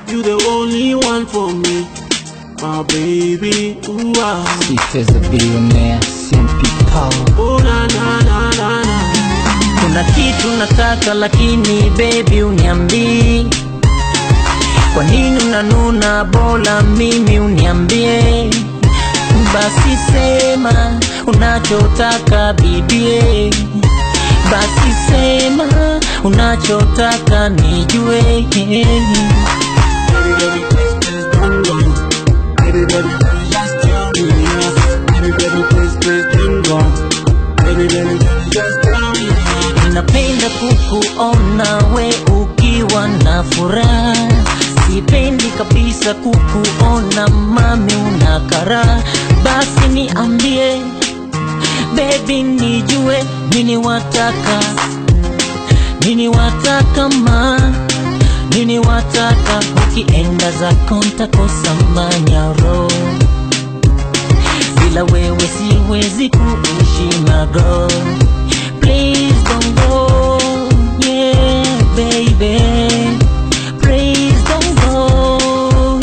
You the only one for me, my baby. Ooh, ah. Sweet as a billionaire, simple power. Oh na na na na na. Kuna kitu nataka lakini baby uniambii Kwa nini unanuna bora mimi uniambie Basi sema unachotaka bibie Basi sema unachotaka nijue Baby, baby, please, please don't go. Baby, baby, please just tell me yes. Baby, baby, please, please don't go. Baby, baby, please just tell me yes. Napenda kukuona we ukiwa na furaha, sipendi kabisa kukuona mami una kara. Basi niambie baby, nijue nini wataka, nini wataka ma nini wataka, ukienda zako ntakosa manyaro, bila wewe siwezi kuishi my girl. Please don't go, yeah, baby. Please don't go,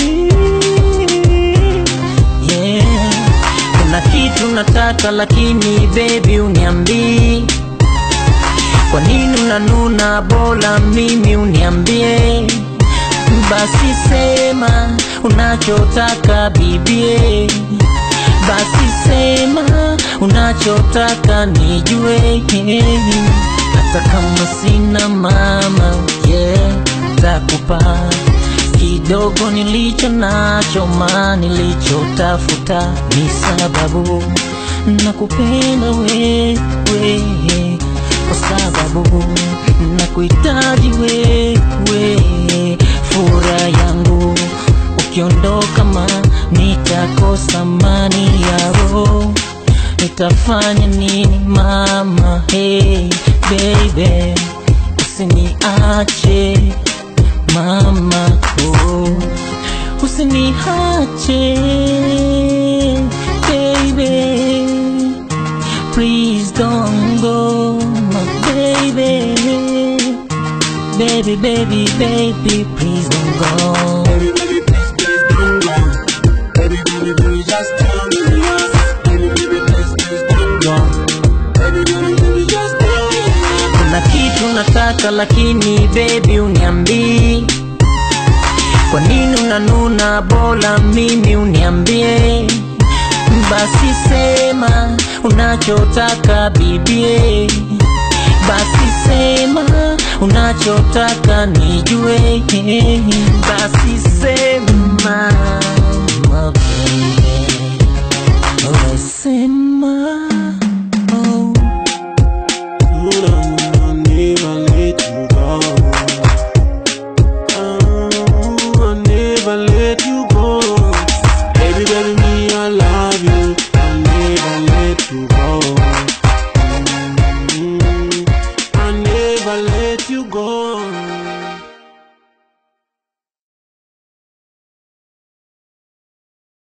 yeah. Kuna kitu nataka lakini baby uniambii kwa nini unanuna, bora mimi uniambie. Basi sema unachotaka bibie, basi sema unachotaka nijue, hata kama sina mama, yeah, takupa kidogo nilicho nacho, ma nilichotafuta ni sababu nakupenda wewe, kwa sababu nakuhitaji wewe, furaha yangu ukiondoka, ma nitakosa amani ya roho nitafanya nini mama? Hey baby, usiniache mama, oh, usiniache baby, please don't go my baby, baby, baby, baby, please don't go. Baby, baby, please, please don't go. Baby, baby, please just tell me yes. Baby, baby, please, please don't go. Baby, baby, baby, just tell me yes. Kuna kitu nataka lakini baby uniambii Kwa nini unanuna, bora mimi uniambie. Basi sema unachotaka bibie, basi sema unachotaka nijue, basi sema